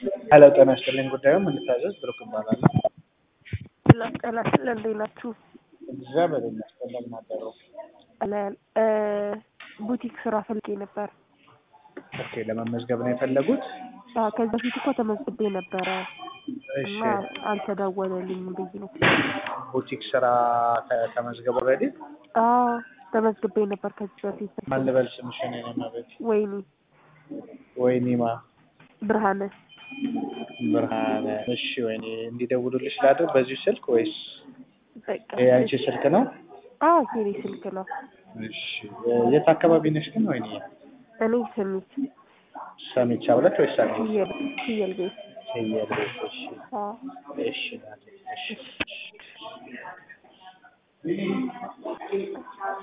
ሄሎ ጤና ይስጥልኝ ጉዳዩን እንድታዘዝ ብሩክ እባላለሁ። ሰላም ጤና ይስጥልኝ እንዴት ናችሁ? እግዚአብሔር ይመስገን እንደምን አደሩ? አለን እ ቡቲክ ስራ ፈልጌ ነበር። ኦኬ ለመመዝገብ ነው የፈለጉት? አዎ ከዚህ በፊት እኮ ተመዝግቤ ነበረ እሺ እና አልተደወለልኝም ብዬ ነው። ቡቲክ ስራ ተ- ተመዝገቡ ኦልሬዲ? አዎ ተመዝግቤ ነበር ከዚህ በፊት። ማን ልበል ስምሽን? የኔ መቤት ወይኔ ወይኒማ ብርሃነ ብርሃነ። እሺ ወይኔ እንዲደውሉልሽ ላድርግ በዚሁ ስልክ ወይስ በቃ ይሄ አንቺ ስልክ ነው? አዎ የኔ ስልክ ነው። እሺ የት አካባቢ ነሽ ግን ወይኔ? እኔ ስሚት ሰሚቻ ብለሽ ወይስ ሰሚት? ፍየል ፍየል ቤት ፍየል ቤት። እሺ አዎ እሺ ናቴ፣ እሺ